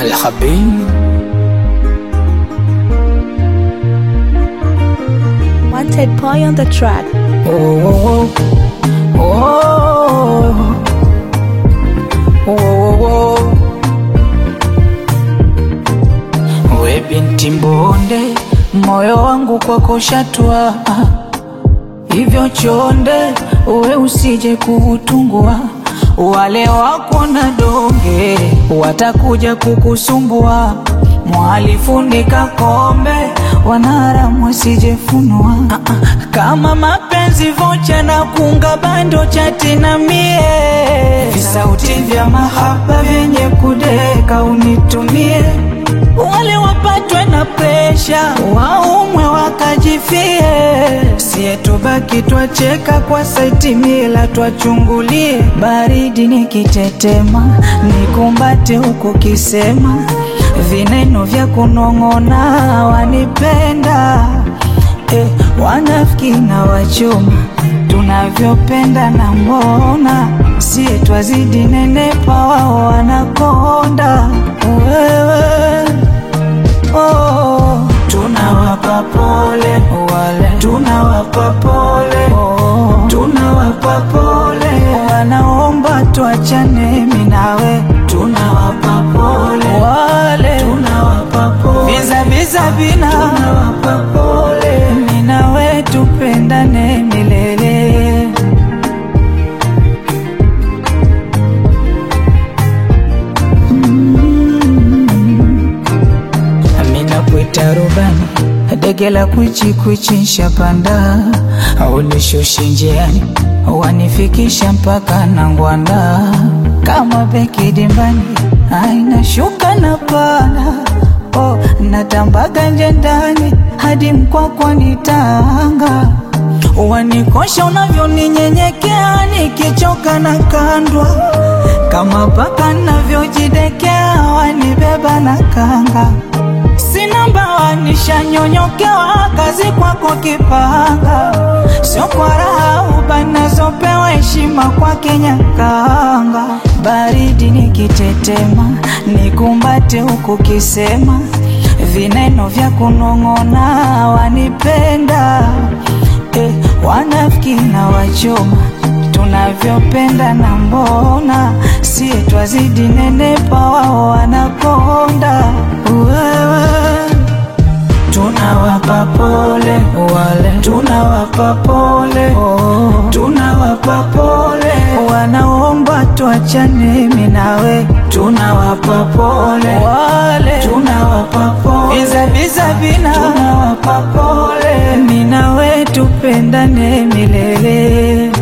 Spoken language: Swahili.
الحبيب Wanted boy on the track. Oh, oh, oh, oh, oh. We binti mbonde, moyo wangu kwako shatwa, hivyo chonde, uwe usije kuutungua. Wale wako na donge watakuja kukusumbua, mwalifunika kombe, wanaharamu wasijefunua. Ah, ah, Kama mapenzi vocha na kunga bando chati na mie, visauti vya mahaba vyenye kudeka unitumie wale wapatwe na presha waumwe wakajifie, sie tubaki twacheka kwa saiti mila twachungulie, baridi nikitetema nikumbate huku kisema vineno vya kunong'ona wanipenda eh, wanafiki na wachoma tunavyopenda na mbona sie twazidi nenepa wao wanakonda wewe oh, tunawapa pole wale tunawapa pole oh, tunawapa pole wanaomba tuachane mimi nawe tunawapa pole wale tunawapa pole biza biza bina tunawapa pole mimi nawe tupendane milele Amina kuita rubani dege la kwichi kwichi nshapanda ulishushi njiani wanifikisha mpaka na ngwanda kama beki dimbani aina shuka na pana oh, natambaga nje ndani hadi mkwakwa nitanga wanikosha unavyoninyenyekea nikichoka na kandwa kama paka navyojidekea wanibeba na kanga sina mbawa nishanyonyokewa kazi kwako kipanga sio kwa raha ubanazopewa heshima kwa kenyakanga baridi nikitetema nikumbate huku kisema vineno vya kunong'ona wanipenda eh, wanafiki na wachoma tunavyopenda na mbona sie twazidi nenepa wao wanakonda wewe tunawapa pole wale tunawapa pole oh, tunawapa pole wanaomba tuachane mimi nawe tunawapa pole wale tunawapa pole biza biza bina tunawapa pole mimi nawe tupendane milele